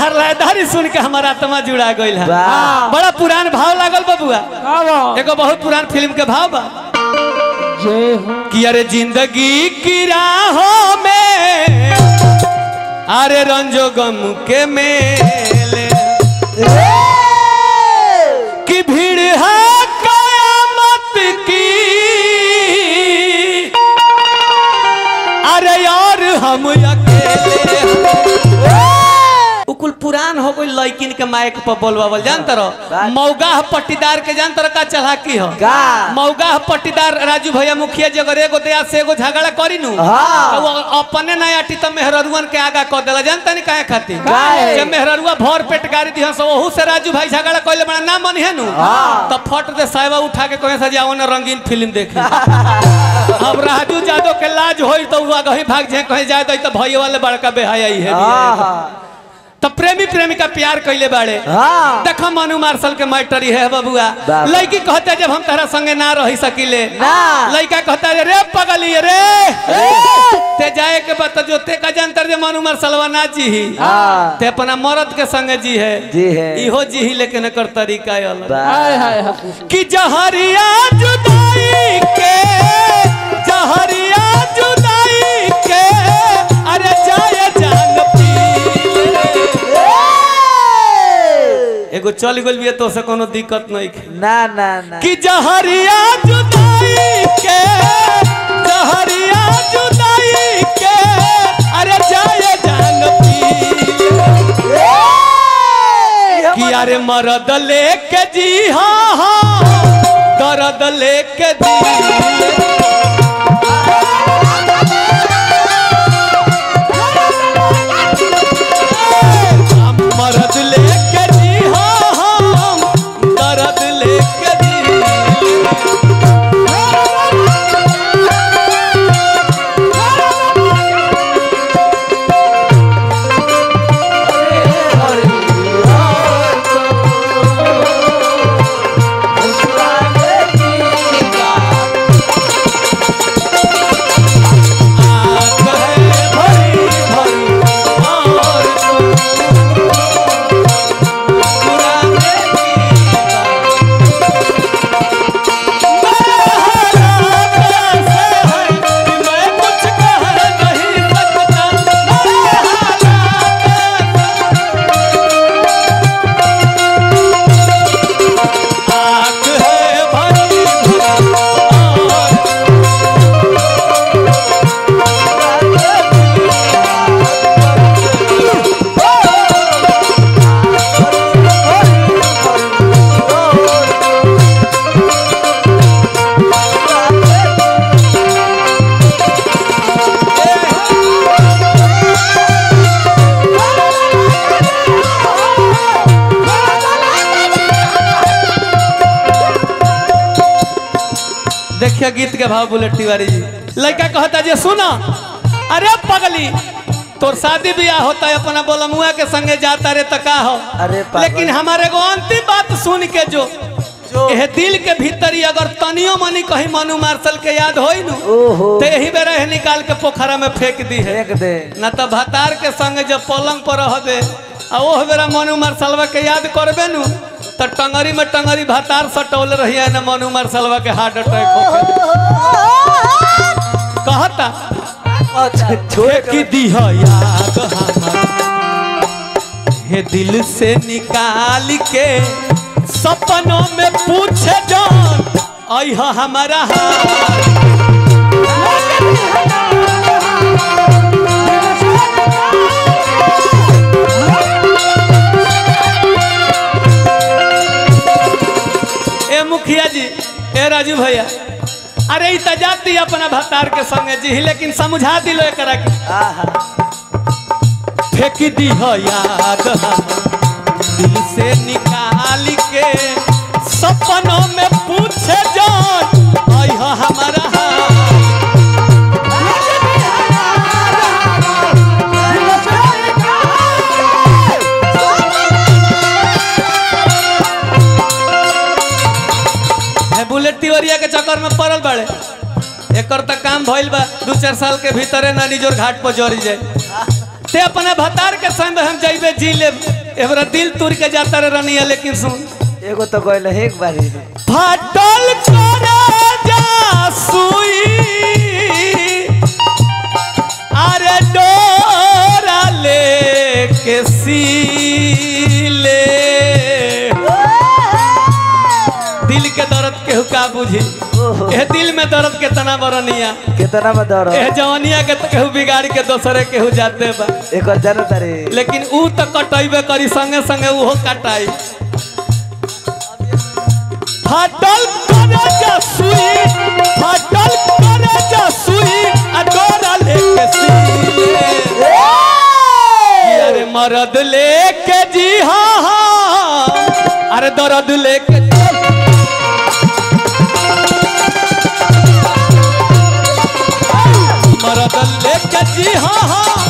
तहर लयदारी सुन के हमारा आत्मा जुड़ा गइल है वाह। बड़ा पुरान भाव लागल बबुआ एगो बहुत पुरान फिल्म के भाव बा जय हो कि अरे जिंदगी की राहों में अरे रंजो गम के मेले की भीड़ है कयामत की अरे यार हम अकेले उकुल पुरान हो गई लड़किन के माइक पर बोलवावल जानत रहो मौगा पट्टीदार के जानत रहो का चलाकी हो का? मौगा पट्टीदार राजू भैया मुखिया जी अगर एगो दया से एगो झगड़ा करी नु हाँ। तो वो अपने ना आटी तो मेहररुअन के आगा कह देला जानता नहीं काहे खातिर काहे? जब मेहररुआ भर पेट गाड़ी दिहन सो ओहू से राजू भाई झगड़ा कइले बड़ा ना मनी है नु हाँ। तो फट दे साहिबा उठा के कहे सजाओ ना रंगीन फिल्म देखे अब राजू यादव के लाज होई तो वो आगे भाग जाए कहे जाए तो भैया वाले बड़का बेहाया ही है हाँ तो प्रेमी प्रेमिका प्यार कइले बाड़े हाँ देखो मनु मार्शल के मैटरी है बबुआ बाबा। लड़की कहते जब हम तारा संगे ना रही सकीले ना। लड़का कहता रे रे पगली रे ते जाए के बता जो ते का जानतर जे मनु मार्शलवा ना जी ही हाँ ते अपना मर्द के संगे जी है जी है इहो जी ही लेकिन एकर तरीका अलग वाह। हाय हाय हाय कि जहरिया जुदाई के जहरिया जुदाई के अरे जाए जान पी ले। एगो चल गइल बिया तो से कोनो दिक्कत नहीं है ना ना ना कि जहरिया जुदाई के जहरिया जुदाई के अरे जाए जान पी ले। कि अरे मरद लेके जी हाँ हाँ दर्द लेके जी हम मरद लेके जी हाँ हाँ दर्द लेके जी आग है भरी भरी और पुराने मैं कुछ कह नहीं सकता आग है भरी भरी और देखिए गीत के भाव बुलेट तिवारी जी लड़का कहता जे सुना अरे पगली तोर शादी ब्याह होता है अपना बोलमुआ के संगे जाता रे तो का हो अरे पागल। लेकिन हमारे एगो अंतिम बात सुन के जो एह दिल के भीतर ही अगर तनियो मनी कहीं मनु मार्शल के याद होई नु ओहो तो यही बेरा है निकाल के पोखरा में फेंक दी है फेंक दे न तो भतार के संग जब पलंग पर रहबे आ ओह बेरा मनु मार्शलवा के याद करबे नु तो टंगरी में टंगरी भतार सटौल रही न मनु मार्शलवा के हार्ट अटैक होके कहता अच्छा छोड़ कि दिह याद हमार हे दिल से निकाल के सपनों में पूछे जान अह हमारा हाल ए मुखिया जी ए राजू भैया अरे ई तजाती अपना भतार के संगे जी लेकिन समझा दिलो एकरा के आहा फेंक दी हो याद हम दिल से निकाल के सपनों में पूछे जान आई हो हमारा हाल है बुलेट तिवरिया के चक्कर में पड़ल बड़े एकर तक काम भइल बा दू चार साल के भीतरे ना निजोर घाट पर जरी जाए ते अपने भतार के संग हम जइबे जी ले एबरा दिल तुर के जाता रे रनिया लेकिन सुन एगो तो गइल है एक बारी में फाटल करे जा सुई अरे डोरा ले के सीले दिल के दर्द केहू का बुझी ओहो ए दिल में दर्द के तना बरनिया कितना में दर ए जवानिया के तो केहू बिगाड़ के दोसरे केहू जाते बा एक जन तारे लेकिन ऊ तो कटैबे करी संगे संगे उहो कटाई फाटल करे जा सुई फाटल करे जा सुई आ डोरा लेके सीले अरे मरद लेके जी हाँ हाँ अरे दर्द लेके मरद लेके जी हाँ हाँ